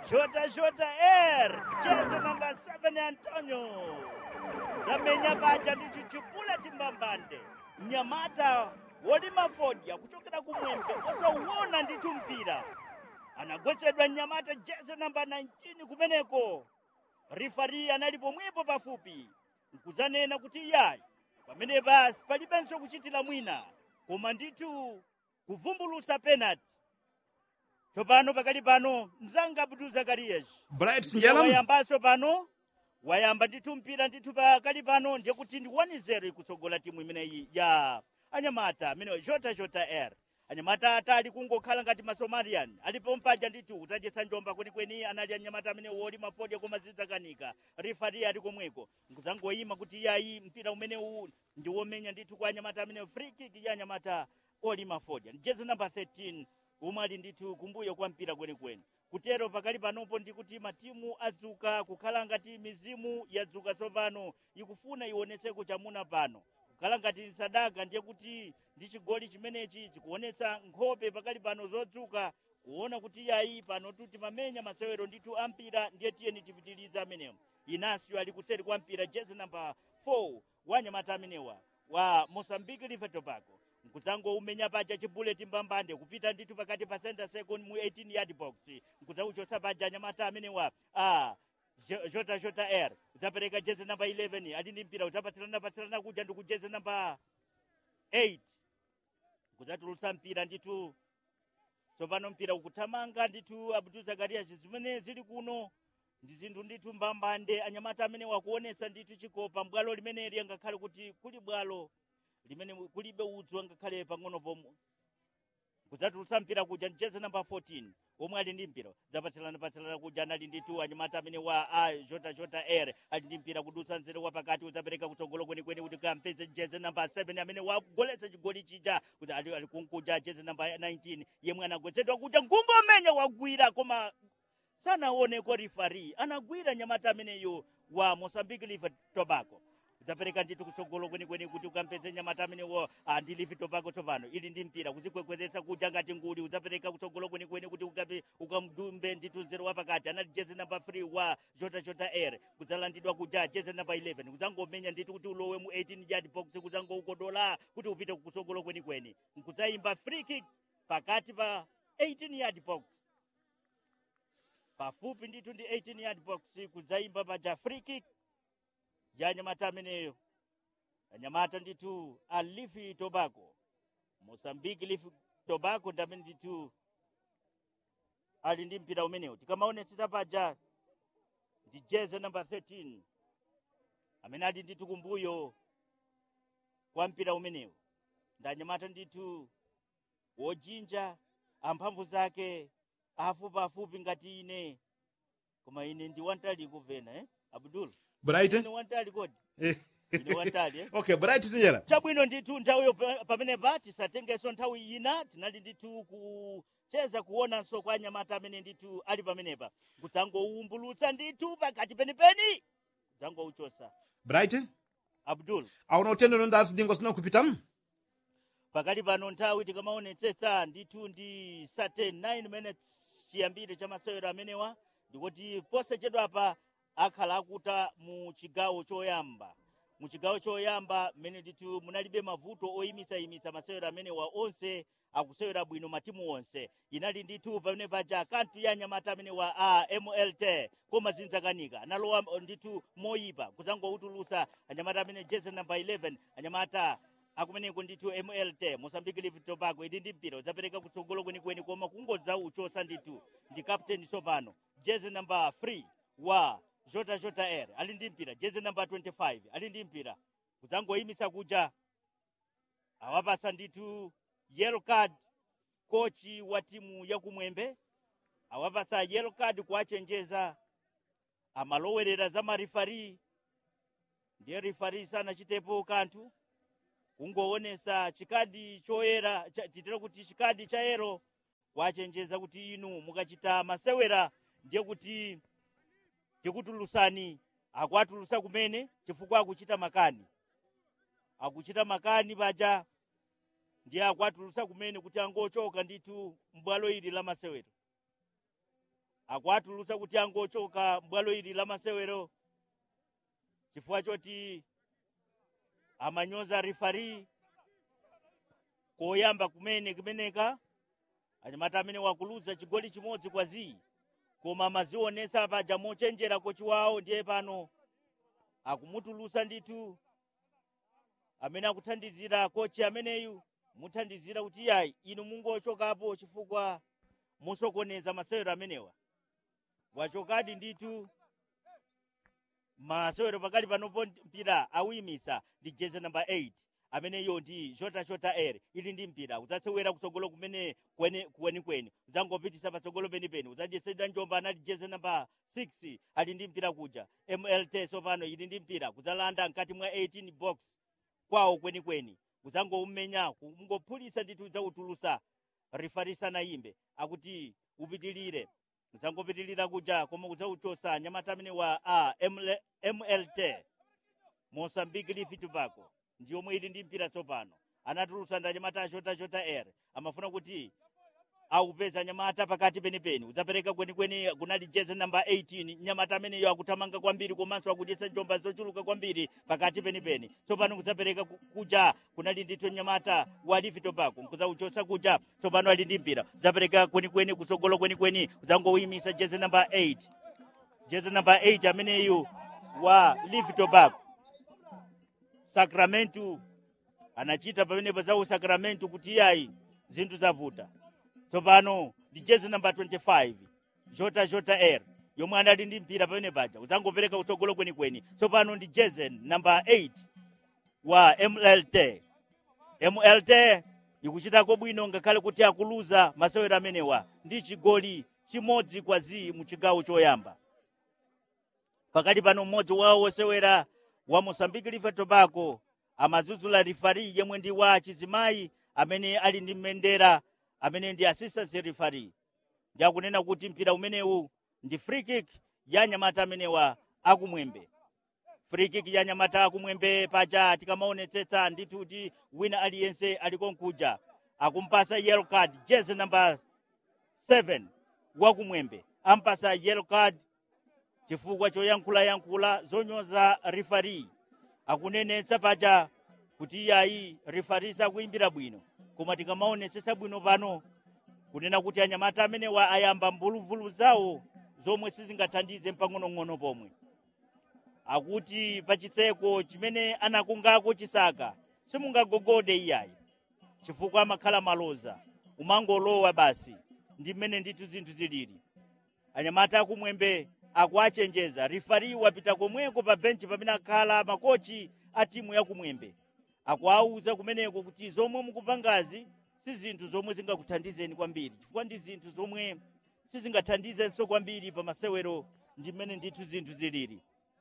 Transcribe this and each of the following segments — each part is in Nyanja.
Jota Jota R jezi namba 7 Antonio zamenya paja ndi chichipula chimbambande mnyamata wolima fodya kuchokera kumwembe osauwona ndithu mpira anagwetsedwa mnyamata jezi namba 19 kumeneko rifari anali pomwepo pafupi nkuzanena kuti iyayi pamene basi palibenso kuchitira mwina koma ndithu kuvumbulusa penalty tsopano pakali pano mzanga abdul zakarias bright mpira sinjala wayambanso pano wayamba ndithu mpira ndithu pakali pano ndiye kuti ndi 1-0 ikutsogola timu imeneyi ya anyamata amene jota jota r anyamata atali kungokhala ngati masomalian alipo mpaja ndithu kutadyetsa njomba kwenikweni anali anyamata amene woli mafodya koma zidzakanika rifari ali komweko nkuzangoyima kuti iyayi mpira umene uwu ndi womenya ndithu kwa anyamata amene free kick ya anyamata oli mafodya jezi namba 13 umwe ali ndithu kumbuyo kwa mpira kwenikweni kutero pakali panopo ndikuti matimu adzuka kukhala ngati mizimu yadzuka tsopano ikufuna ionetseko chamuna pano kukhala ngati sadaka ndiye kuti ndi chigoli chimenechi chikuonetsa nkhope pakali pano zodzuka kuona kuti yayi pano tuti mamenya masewero ndithu ampira ndiye tiyeni tipitirize amenewo inasio ali kuseri kwa mpira jezi namba 4 wa anyamata amenewa wa mosambiki live tobago nkuzangoumenya paja chibuleti mbambande kupita ndithu pakati pa center second mu 18 yard box nkuzauchotsa paja anyamata amenewa a Jo- jota jota r udzapereka jezi namba 11 ali ndi mpira udzapatsirana patsirana kuja ndi kujezi namba 8 kudzatulutsa mpira ndithu tsopano mpira ukuthamanga ndithu abdul zakarias zimene zili kuno ndi zinthu ndithu mbambande anyamata amene wakuonetsa ndithu chikopa bwalo limeneli angakhale kuti kuli bwalo limene kulibe udzu angakhale pang'ono pomwe kudzatulutsa mpira kuja jezi namba 14 omwe ali ndi mpira zapatsilana patsilana kuja anali ndithu anyamata amene wa a jota jota r ali ndi mpira kudutsa nzere wapakati udzapereka kutsogolo kwenikweni kuti kampeze jezi namba 7 amene wagoletsa chigoli chija kuti ali, ali kunkuja jezi namba 19 yemwe anagwetsedwa kuja nkungomenya wagwira koma sanaoneko rifari anagwira nyamata ameneyo wa mosambiki live tobago udzapereka ndithu kutsogolo kwenikweni kuti ukampeze nyamata amenewo ah, ndi live tobago tsopano ili ndi mpira kuzikwekwezetsa kuja ngati nguli udzapereka kutsogolo kwenikweni kuti ukape ukamdumbe ndithu nzero wapakati anali jezi namba 3 wa jota jota r kudzalandidwa kuja jezi namba 11 kudzangomenya ndithu kuti ulowe mu 18 yard box kudzangoukodola kuti upite kutsogolo kwenikweni nkudzayimba free kick pakati pa 18 yard box pafupi ndithu ndi 18 yard box kudzayimba paja free kick ya anyamata ameneyo anyamata ndithu a lifi tobago mosambiki lifi tobago ndi amene ndithu ali ndi mpira umenewu tikamaonetsetsa paja ndi jeze namba 13 amene ali ndithu kumbuyo kwa mpira umenewu ndi anyamata ndithu wojinja amphamvu zake afupiafupi ngati ine koma ine ndi wantali kupena eh? abdul bright ine wantali kodi ine wantali eh? okay bright sinjala chabwino ndithu nthawiyo pa- pamenepa tisatengenso nthawi ina tinali ndithu kucheza kuonanso kwa anyamata amene ndithu ali pamenepa kudzangoumbulutsa ndithu pakati penipeni kudzangouchosa bright abdul auna utendero ndazi dingo sina kupitamu pakali pano nthawi tikamaonetsetsa ndithu ndi 39 minutes chiyambire cha masewero amenewa ndikuti posachedwapa akhala akuta mu chigawo choyamba mu chigawo choyamba mmene ndithu munalibe mavuto oyimitsayimitsa masewero amenewa onse akusewera bwino matimu onse inali ndithu pamene paja kanthu ya anyamata amenewa a mlt koma zinzakanika analowa ndithu moyipa kudzangoutulutsa anyamata amene jezi namba 11 anyamata akumeneko ndithu mlt mosambiki live tobago ili ndi mpira udzapereka kutsogolo kwenikweni koma kungodza uchosa ndithu ndi captain tsopano jezi namba 3 wa jota jota r ali ndi mpira jezi namba 25 ali ndi mpira kudzangoyimitsa kuja awapasa ndithu yellow card kochi wa timu yakumwembe awapasa yellow card kuwachenjeza amalowerera za marifari ndiye rifari sanachitepo kanthu kungoonesa chikadi choyera cha- titira kuti chikadi cha yero wachenjeza kuti inu mukachita masewera ndiye kuti tikutulutsani akuatulutsa kumene chifukwa akuchita makani akuchita makani paja ndiye akuatulutsa kumene kuti angochoka ndithu m'bwalo ili la masewero akuatulutsa kuti angochoka bwalo ili la masewero chifukwa choti amanyoza rifari koyamba kumene kumeneka anyamata amene wakuluza chigoli chimodzi kwa zii koma amazionesa paja mochenjera kochi wawo ndiye pano akumutulusa ndithu amene akuthandizira kochi ameneyu muthandizira kuti yayi inu mungochokapo chifukwa musokoneza masewero amenewa wachokadi ndithu masewero pakali panopo mpira awuyimisa ndi jeze namba 8 ameneyo ndi jota jota r ili ndi mpira udzasewera kutsogolo kumene kweni kweni kweni udzangopitisa patsogolo penipeni udzadyesera njomba anali jeze namba 6 ali ndi mpira kuja mlt sopano ili ndi mpira kudzalanda mkati mwa 18 box kwawo kwenikweni udzangoumenya kungophulisa ndithu udzautulusa rifarisa na yimbe akuti upitilire udzangopitilira kuja koma udzauchosa nyamata amene wa a ML, mlt mosambiki lifi tobacco ndi yomwe ili ndi mpira tsopano anatulusa ndi anyamata a jota jota r amafuna kuti aupeza nyamata pakati penipeni udzapereka kwenikweni kunali jeze namba 18 nyamata ameneyo akuthamanga kwambiri komanso akudyesa njomba zochuluka kwambiri pakati penipeni tsopano kudzapereka ku- kuja kunali ndithu nyamata wa livi tobacco kudzauchosa kuja tsopano ali ndi mpira udzapereka kwenikweni kutsogolo kwenikweni udzangouyimisa jeze namba 8 jeze namba 8 ameneyu wa livi tobacco sacramento anachita pamenepo za usacramento kuti iyayi zinthu zavuta tsopano ndi jezi namba 25 jota jota r yomwe anali ndi mpira pamene paja udzangopereka kutsogolo kwenikweni tsopano ndi jezi namba 8 wa mlt mlt ikuchitako bwino ngakhale kuti akuluza masewero amenewa ndi chigoli chimodzi kwa zii mu chigawo choyamba pakati pano mmodzi wawo wosewera wa mosambiki live tobacco amadzudzula rifari yemwe ndi wa chizimayi amene ali ndi mbendera amene ndi assistant referee ndi akunena kuti mpira umenewu ndi free kick ya nyamata amenewa akumwembe free kick ya nyamata akumwembe paja tikamaonetsetsa ndithu kuti wina aliyense alikonkuja akumpasa yellow card jezi number 7 wakumwembe ampasa yellow card chifukwa choyankhulayankhula zonyoza rifari akunenetsa paja kuti iyayi rifari sakuimbira bwino koma tikamaonetsetsa bwino pano kunena kuti anyamata amenewa ayamba mbuluvulu zawo zomwe sizingathandize mpang'onong'ono pomwe akuti pachitseko chimene anakungako chisaka simungagogode iyayi chifukwa amakhala maloza umangolowa basi ndi mmene ndithu zinthu zilili anyamata akumwembe akuachenjeza rifari wapita komweko pa benchi pamene akhala makochi a timu yakumwembe akuauza kumeneko kuti zomwe mukupangazi si zinthu zomwe zingakuthandizeni kwambiri chifukwa ndi zinthu zomwe sizingathandizenso kwambiri pa masewero ndi mmene ndithu zinthu zilili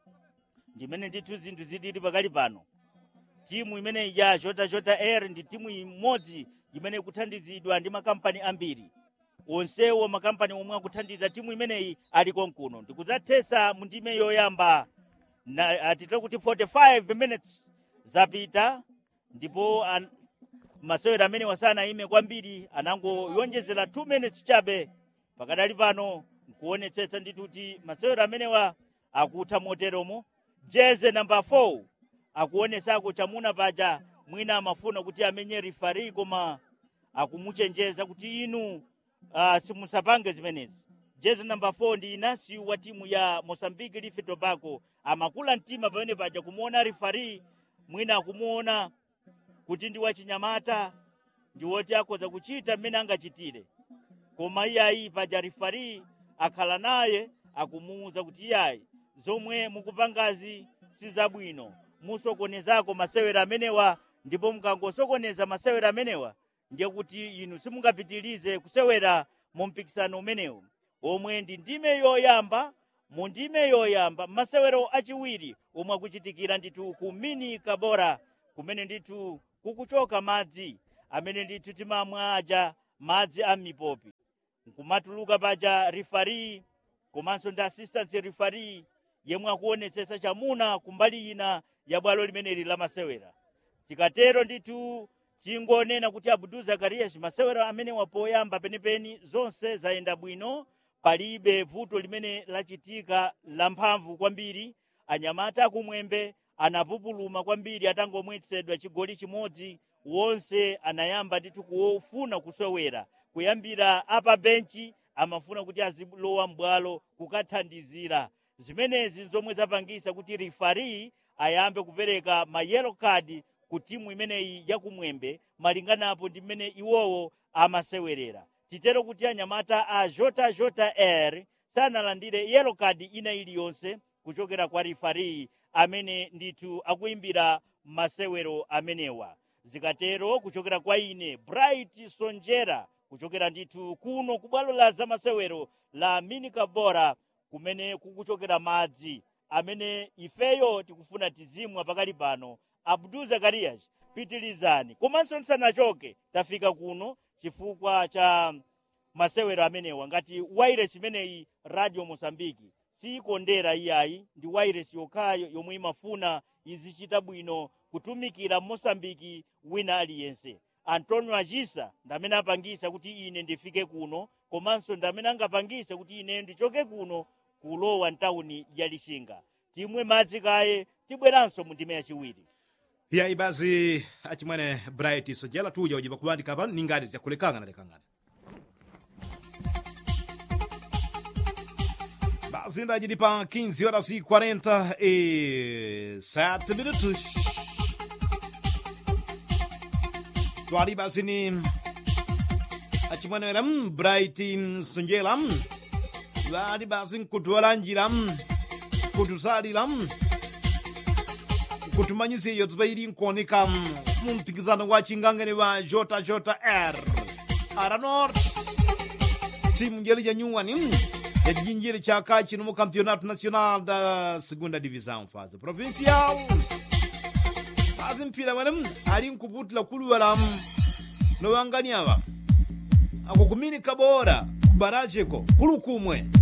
ndi mmene ndithu zinthu zilili pakali pano timu imene ya jota jota air ndi timu imodzi imene ikuthandizidwa ndi makampani ambiri onsewo makampani omwe akuthandiza timu imeneyi ali konkuno ndikudzathetsa mu ndime yoyamba na atitire kuti 45 minutes zapita ndipo an, masewero amene wasanaime kwambiri anangoyonjezera 2 minutes chabe pakadali pano nkuonetsetsa ndithu kuti masewero amenewa akutha moteromo jeze namba 4 akuonesako chamuna paja mwina amafuna kuti amenye rifari koma akumuchenjeza kuti inu uh, simusapange zimenezi jezi namba 4 ndi inasi wa timu ya mosambiki life tobacco amakula mtima pamene paja kumuona rifari mwina akumuona kuti ndi wachinyamata ndi woti akhoza kuchita mmene angachitire koma iyayi paja rifari akhala naye akumuwuza kuti iyayi zomwe mukupangazi si zabwino musokonezako masewero amenewa ndipo mukangosokoneza masewero amenewa ndiye kuti inu simungapitilize kusewera mu mpikisano umenewu omwe ndi ndime yoyamba mu ndime yoyamba masewero achiwiri omwe akuchitikira ndithu ku mini kabora kumene ndithu kukuchoka madzi amene ndithu timamwa aja madzi a mipopi nkumatuluka paja rifari komanso ndi assistant rifari yemwe akuonetsetsa chamuna kumbali ina ya bwalo limeneli la masewera tikatero ndithu tingonena kuti abdu zakarias masewero amene wapoyamba penipeni zonse zayenda bwino palibe vuto limene lachitika lamphamvu kwambiri anyamata akumwembe anapupuluma kwambiri atangomwetsedwa chigoli chimodzi wonse anayamba ndithu kufuna kusowera kuyambira apa benchi amafuna kuti azilowa m'bwalo kukathandizira zimenezi nzomwe zapangisa kuti rifari ayambe kupereka ma yellow card ku timu imeneyi yakumwembe malinganapo ndi mmene iwowo amasewerera titero kuti anyamata a jota jota r sanalandire yellow card ina iliyonse kuchokera kwa rifari amene ndithu akuimbira masewero amenewa zikatero kuchokera kwa ine bright sonjera kuchokera ndithu kuno ku bwalo la zamasewero la minikabora kumene kukuchokera madzi amene ifeyo tikufuna tizimwa pakali pano abdul zakarias pitilizani komanso tisanachoke tafika kuno chifukwa cha masewero amenewa ngati wairesi imeneyi radio mosambiki siyikondera iyayi ndi wairesi yokhayo yomwe imafuna izichita bwino kutumikira mosambiki wina aliyense antonio achisa ndamene apangisa kuti ine ndifike kuno komanso ndamene angapangise kuti ine ndichoke kuno kulowa ntawuni ya lixinga timwe madzi kaye tibweranso mu ndime yachiwiri iyayi basi achimwene bright sojela tuja ujiba kubandika pano ningati ziyakulekangana lekangana basi ndajidi pa 15 horas e 47 minutos twali basi ni achimwene wera mm, bright sonjela mm. lali basi nkutwalanjira mm. kutusalira mm. kutumanyisa iyo tupairi nkuoneka mm, mu mpikisano wa chingangane wa jota jota r aranort timu njeri ja nyuwani mm. ya kijinjiri cha kachi no campeonato nacional da segunda divisão fase provincial basi mpira wene mm, ali nkuputila kuluwala mm, nowanganyava ako kuminika bora kubaracheko kulukumwe